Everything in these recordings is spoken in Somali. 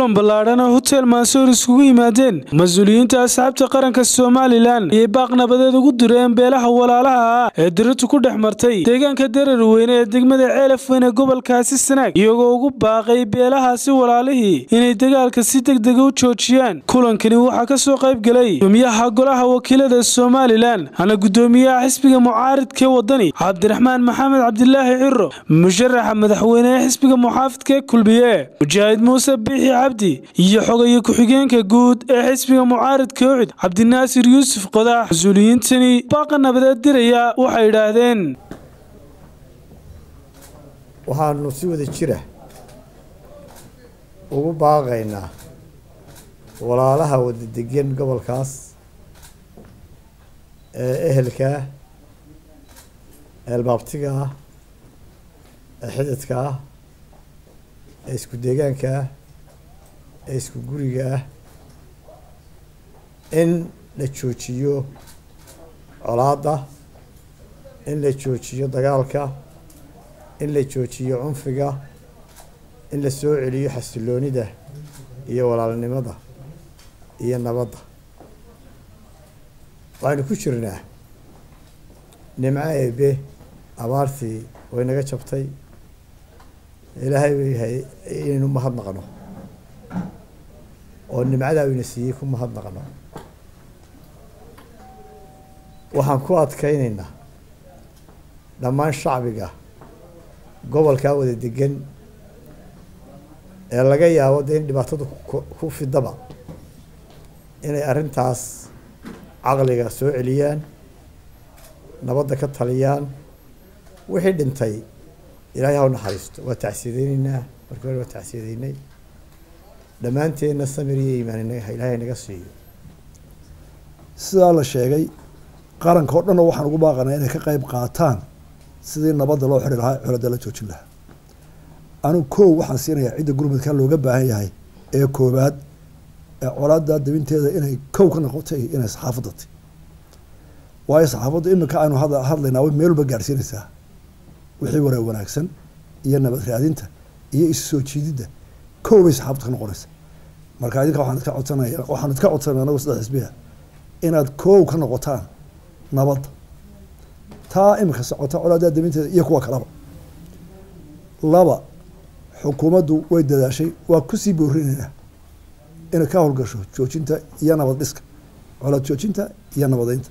kulan ballaadhan oo hotel mansoor iskugu yimaadeen mas-uuliyiinta asxaabta qaranka somalilan ayay baaq nabadeed ugu direen beelaha walaalaha ah ee diratu ku dhex martay deegaanka darar weyne ee degmada ceelaf weyne gobolkaasi sanaag iyagoo ugu baaqay beelahaasi walaalihii inay dagaalka si degdega u joojiyaan kulankani waxaa ka soo qayb gelay gudoomiyaha golaha wakiilada somalilan hana gudoomiyaha xisbiga mucaaridkee wadani cabdiraxmaan maxamed cabdilaahi ciro musharaxa madaxweyne ee xisbiga muxaafidka ee kulmiye mujaahid muuse biixi cabdi iyo xogaye ku-xigeenka guud ee xisbiga mucaaridka ucid cabdinaasir yuusuf qodax mas-uuliyiintani baaqa nabadeed diraya waxay idhaahdeen waxaanu si wada jira ugu baaqaynaa walaalaha wada degan gobolkaas ee ehelka ah ee albaabtiga ah ee xididka ah ee isku deegaanka ah ee isku guriga ah in la joojiyo colaadda in la joojiyo dagaalka in la joojiyo cunfiga in la soo celiyo xasiloonida iyo walaalnimada iyo nabadda waxaynu ku jirnaa nimco eebe abaartii way naga jabtay ilaahay bay yahay inaynu mahadnaqno oo nimcadaa ina siiyey ku mahadnaqno waxaan ku adkaynaynaa dhammaan shacbiga gobolkaa wada degan ee laga yaabo dee in dhibaatadu ku fidaba inay arrintaas caqliga soo celiyaan nabadda ka taliyaan wixii dhintay ilaahay ha u naxariisto waa tacsiyadeyneynaa markii hore waa tacsiyadeynay dhammaanteenna samir iyo iimaan ilaahay naga siiyo sidaa la sheegay qaranka oo dhanna waxaan ugu baaqanaa inay ka qayb qaataan sidii nabadda loo xiri lahaa colada la joojin lahaa anigu kow waxaan siinayaa cidda gurmudka looga baahan yahay ee koobaad ee colaada dabinteeda inay kow ka noqotay inay saxaafadda tay waayo saxaafaddu iminka aynu hadlaynaa way meel walba gaadhsiinaysaa wixii waraa wanaagsan iyo nabad raadinta iyo isu soo jiididda kow bay saxaafaddu ka noqonaysa marka idinka waxaan idka codsanaya waxaan idka codsanaya anagu saddex xisbiya inaad kow ka noqotaan nabadda taa iminka socota colaadaa dabinteeda iyo kuwa kalaba laba xukuumaddu way dadaashay waa kusii boorinaynaa inay ka howlgasho joojinta iyo nabad dhiska colaad joojinta iyo nabadeynta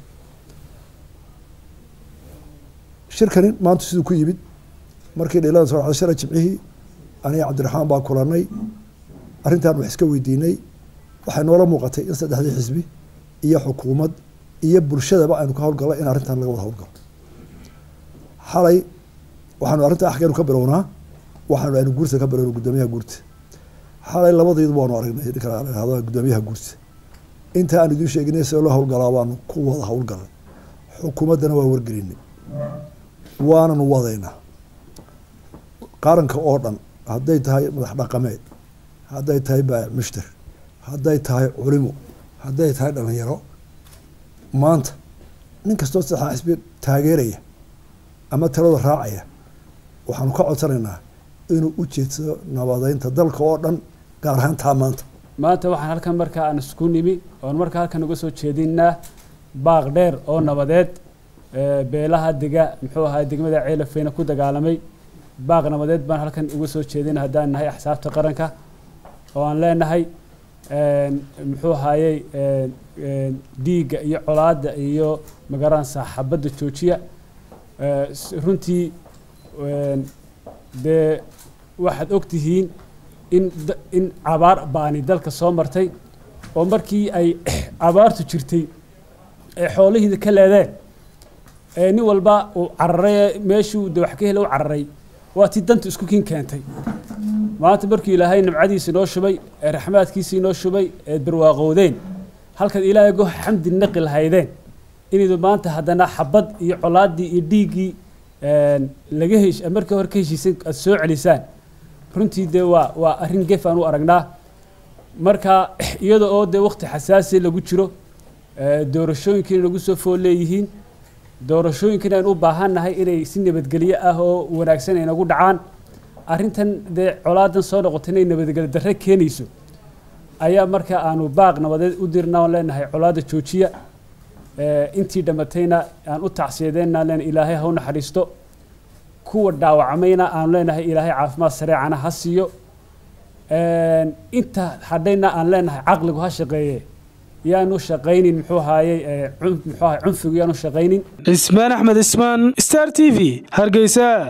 shirkani maanta siduu ku yimid markii dhilada soo dhacday shalay jimcihii aniga cabdiraxmaan baa kulanay arrintan wax iska weydiinay waxay noola muuqatay in saddexdii xisbi iyo xukuumad iyo bulshadaba aynu ka howlgalno in arrintan laga wada howlgalo xalay waxaanu arrinta axkeenu ka bilownaa waxaanu aynu guurta ka bilowna guddoomiyaha guurta xalay labadaydu waanu aragnay ninkalahado guddoomiyaha guurta inta aan idiin sheeginay see loo howlgalaa baanu ku wada howlgalnay xukuumaddana waa wargelinay waananu wadaynaa qaranka oo dhan hadday tahay madax dhaqameed hadday tahay baayac mushtar hadday tahay culimo hadday tahay dhalinyaro maanta nin kastoo saddexaa xisbi taageeraya ama talada raacaya waxaanu ka codsanaynaa inuu u jeedsado nabadeynta dalka oo dhan gaar ahaan taa maanta maanta waxaan halkan markaa aan isku nimi oon markaa halkan uga soo jeedinaa baaq dheer oo nabadeed beelaha dega muxuu ahaa degmada ceelafeyne ku dagaalamay baaq nabadeed baan halkan uga soo jeedina haddaan nahay axsaabta qaranka oo aan leenahay muxuu ahaayey dhiigga iyo colaadda iyo magaranaysaa xabadda joojiya runtii dee waxaad og tihiin in in abaar baani dalka soo martay oo markii ay abaartu jirtay ee xoolihiida ka leedeen ee nin walba uu cararay meeshuu de wax ka hela u cararay waa tii danta isku kin keentay maanta markii ilaahay nimcadiisi noo shubay ee raxmaadkiisii noo shubay eed barwaaqowdeen halkaad ilaahay go xamdi naqi lahaydeen inaydu maanta haddana xabad iyo colaaddii iyo dhiiggii laga hesh markii hore ka heshiisan aad soo celisaan runtii dee waa waa arrin gef aan u aragnaa marka iyada oo dee waqti xasaasi lagu jiro doorashooyinkiina nagu soo fool leeyihiin doorashooyinkiina aynu u baahannahay inay si nabadgelyo ah oo wanaagsan ay nagu dhacaan arrintan dee colaadan soo noqotay inay nabadgelyo darre keenayso ayaa marka aanu baaq nabadeed u dirna oon leenahay colaada joojiya intii dhammatayna aan u tacsiyadeenna leen ilaahay ha u naxariisto kuwa dhaawacmayna aanu leenahay ilaahay caafimaad sareecana ha siiyo inta hadhayna aan leenahay caqligu ha shaqeeye yaanu shaqaynin muxuu ahaayey muxuu ahay cunfigu yaanu shaqaynin cismaan axmed cismaan star t v hargeysa